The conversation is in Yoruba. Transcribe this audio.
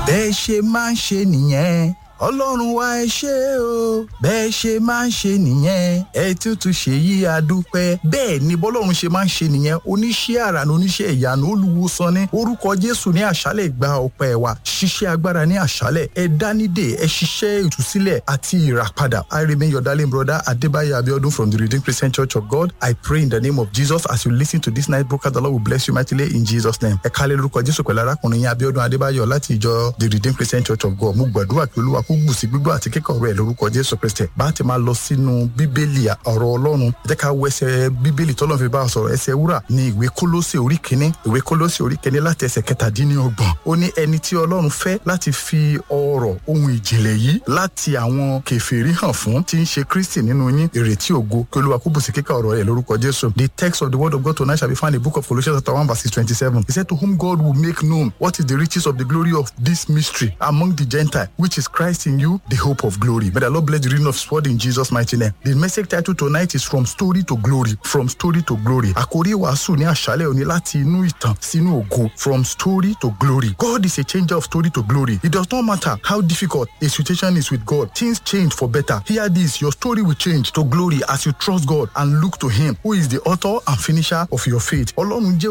bẹ́ẹ̀ ṣe máa ń ṣe nìyẹn ọlọ́run wa ẹ ṣé o bẹ́ẹ̀ ṣe máa ń ṣe nìyẹn ẹ tútù ṣe yí adúpẹ́ bẹ́ẹ̀ ni bọ́lọ́run ṣe máa ń ṣe nìyẹn oníṣẹ́ àrà ní oníṣẹ́ ìyanu olùwòsàn ní orúkọ jésù ní àṣálẹ̀ gba ọpẹ́ wa ṣiṣẹ́ agbára ní àṣálẹ̀ ẹ dánidè ẹ ṣiṣẹ́ ìtúsílẹ̀ àti ìràpadà I remain your darling brother Adebayo Abiodun from the Redeemed Christian Church of God I pray in the name of Jesus as you listen to this night broadcast the Lord will bless you mightily in Jesus name ẹ kálẹ̀ lórúkọ jésù pẹ̀lú arákùnrin yín Abiodun Adebayo láti ìjọ the Redeemed Christian Church of God mo gbàdúrà pé olúwa kó gbùsí gbígbọ́ àti kíkọ̀ rẹ̀ lórúkọ jésù kristi bá ti máa lọ sínú bíbélì ọ̀rọ̀ ọlọ́run jẹ́ ká wọ ẹsẹ̀ bíbélì tọ́lọ́run fi bá a sọ̀rọ̀ ẹsẹ̀ wúrà ní ìwé kólósè orí kínní ìwé kólósè orí kínní láti ẹsẹ̀ kẹtàdínlọ́gbọ̀n ó ní ẹni tí ọlọ́run fẹ́ láti fi ọ̀rọ̀ ohun ìjìnlẹ̀ yìí láti àwọn kèfèrí hàn fún tí ń ṣe kristi nínú yín ìrètí ògo kí olúwa kó bùsí kíkà ọ̀rọ̀ rẹ̀ lórúkọ jésù the text of the word of God tonight shall be found in the book of Colossians chapter one verse twenty-seven he said to whom God will make known what is the riches of the glory of this mystery among the Gentiles which is Christ in you the hope of glory may the Lord bless the reading of his word in Jesus mighty name the message title tonight is from story to glory from story to glory àkórí wàásù ní àṣálẹ̀ òní láti inú ìtàn sínú ògo from story to glory God is a changer of story to glory it does not matter how difficult a situation is with God things change for better hear this your story will change to glory as you trust God and look to him who is the author and finisher of your faith ọlọ́run jẹ́